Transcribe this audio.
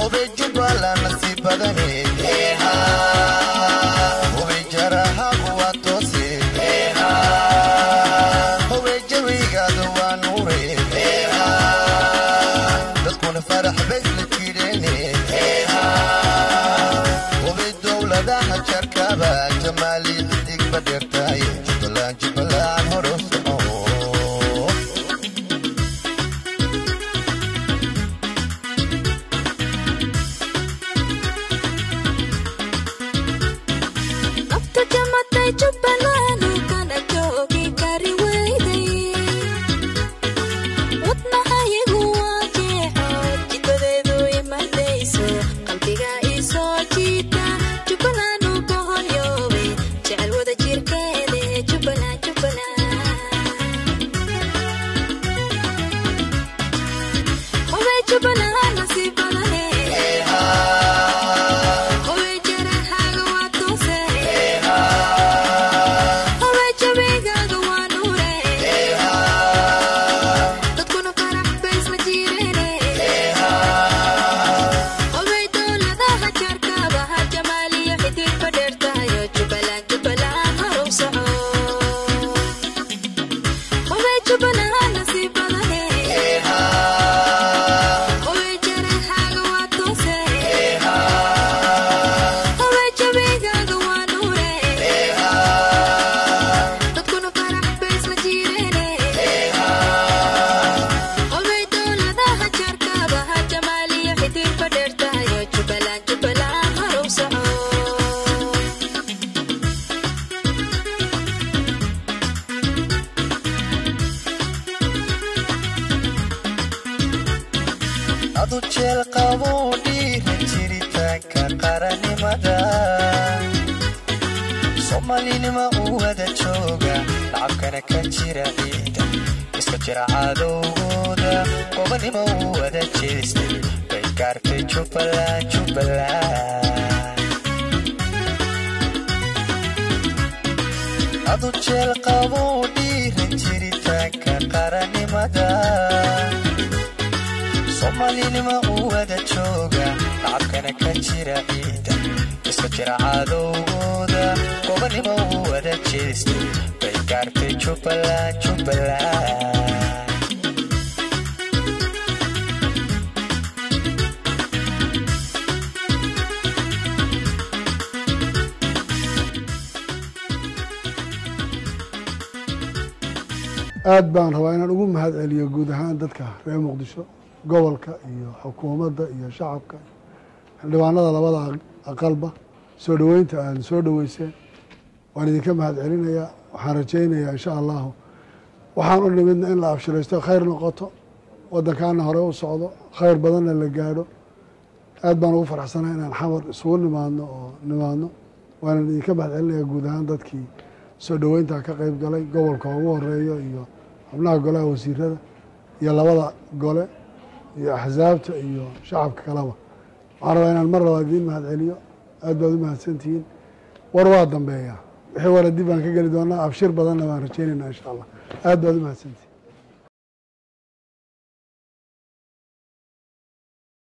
hubay jubbaland nasiib badane hubay jarahagu waa toose hubay jawigaada waa nuure dadkuna farax baysla jireene hubay dowladaha jarkaba jamaali xidigba dheertahay jubbaland jubbaland hore u soco nafta jamatay jubbaland kana joogi kari weyday wadnahayagu waa jeexo jidadeedu imadayso qalbiga isoo jiita jubbaland u boholyoobe jecel wada jirkeede jubbaland jubbaland hubay jubbaland nasiib badane hubay jarahaaga waa toose hubay jabigaaga waa nuure dadkuna farax baysla jireene hubay dowladaha jarkaba ha jamaaliyo xidigba dheertahayo jubbaland jubbaland horow soco hubay jubbaland nasiib badane hubay jarahaaga waa toose hubay jabigaaga waa nuure dadkuna farax baysla jireene hubay dowladaha jarkaba ha jamaaliyo xidigba dheertahayo jubbaland jubbaland horow soco adu jeel qabo dhiira jiritaanka qarannimada soomaalinima u wada jooga lacabkana ka jira ciida iska jira cadowgooda gobanima u wada jeestay bay gaartay jubbaland jubbaland adu jeel qabo dhiira jiritaanka qarannimada soomaalinima u wada jooga lacabkana ka jira ciida iska jira cadowgooda gobanima u wada jeestay bay gaartay jubbaland jubbaland aad baan rabaa inaan ugu mahad celiyo guud ahaan dadka reer muqdisho gobolka iyo xukuumadda iyo shacabka xildhibaanada labada aqalba soo dhoweynta aad soo dhoweyseen waan idinka mahad celinayaa waxaan rajaynayaa insha allahu waxaan u nimidna in la abshiraysto khayr noqoto waddankaana hore u socdo khayr badanna la gaadho aad baan ugu faraxsanahay inaan xamar isugu nimaadno oo nimaadno waanan idinka mahad celinayaa guud ahaan dadkii soo dhoweynta ka qeyb galay gobolka ugu horeeyo iyo xubnaha golaha wasiirada iyo labada gole iyo axsaabta iyo shacabka kaleba waxaan rabaa inaan mar labaad idiin mahad celiyo aad baad u mahadsantihiin war waa dambeeya wixii wara dib baan ka geli doonaa abshir badanna baan rajaynaynaa insha allah aad baad u mahadsantihiin